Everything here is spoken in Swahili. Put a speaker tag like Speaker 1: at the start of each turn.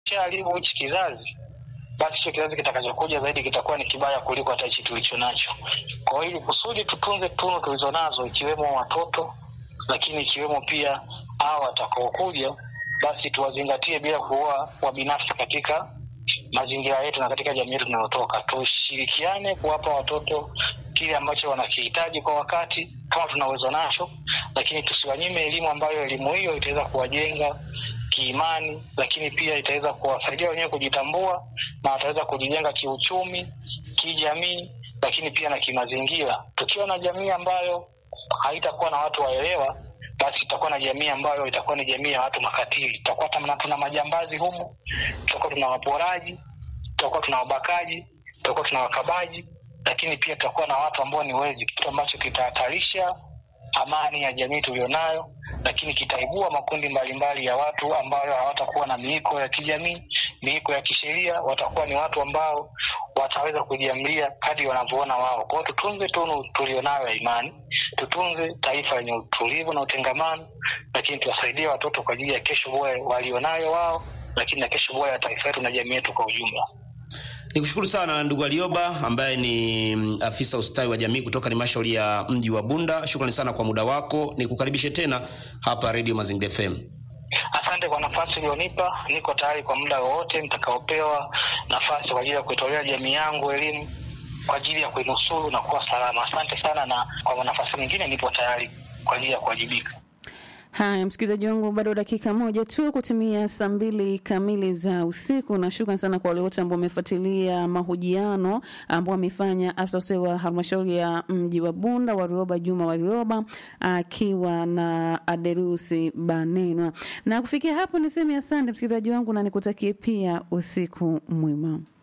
Speaker 1: tukishaharibu hichi kizazi basi hicho kizazi kitakachokuja zaidi kitakuwa ni kibaya kuliko hata hichi tulicho nacho. Kwa hiyo ili kusudi tutunze tunu tulizo nazo, ikiwemo watoto, lakini ikiwemo pia hao watakaokuja, basi tuwazingatie bila kuwa wabinafsi katika mazingira yetu na katika jamii yetu tunayotoka. Tushirikiane kuwapa watoto kile ambacho wanakihitaji kwa wakati kama tuna uwezo nacho, lakini tusiwanyime elimu ambayo elimu hiyo itaweza kuwajenga kiimani, lakini pia itaweza kuwasaidia wenyewe kujitambua na wataweza kujijenga kiuchumi, kijamii, lakini pia na kimazingira. Tukiwa na jamii ambayo haitakuwa na watu waelewa, basi tutakuwa na jamii ambayo itakuwa ni jamii ya watu makatili. Tutakuwa tuna tuna majambazi humu, tutakuwa tuna waporaji, tutakuwa tuna wabakaji, tutakuwa tuna wakabaji, lakini pia tutakuwa na watu ambao ni wezi, kitu ambacho kitahatarisha amani ya jamii tulionayo, lakini kitaibua makundi mbalimbali ya watu ambayo hawatakuwa na miiko ya kijamii, miiko ya kisheria. Watakuwa ni watu ambao wataweza kujiamlia kadri wanavyoona wao. Kwa hiyo tutunze tunu tulionayo ya imani, tutunze taifa lenye utulivu na utengamano, lakini tuwasaidie watoto kwa ajili ya kesho bora walionayo wao, lakini na kesho bora ya taifa letu na jamii yetu kwa ujumla.
Speaker 2: Nikushukuru sana ndugu Alioba ambaye ni mm, afisa ustawi wa jamii kutoka halmashauri ya mji wa Bunda. Shukrani sana kwa muda wako, nikukaribishe tena hapa Radio Mazingira FM.
Speaker 1: Asante kwa nafasi ulionipa. Niko tayari kwa muda wowote nitakaopewa nafasi kwa ajili ya kuitolea jamii yangu elimu kwa ajili ya kuinusuru na kuwa salama. Asante sana, na kwa nafasi nyingine nipo tayari kwa ajili ya kuwajibika.
Speaker 3: Haya, msikilizaji wangu, bado dakika moja tu kutumia saa mbili kamili za usiku, na shukran sana kwa wale wote ambao wamefuatilia mahojiano ambao amefanya afisa ustawi wa halmashauri ya mji wa Bunda Warioba Juma Warioba akiwa na Aderusi Banenwa. Na kufikia hapo niseme asante msikilizaji wangu, na nikutakie pia usiku mwema.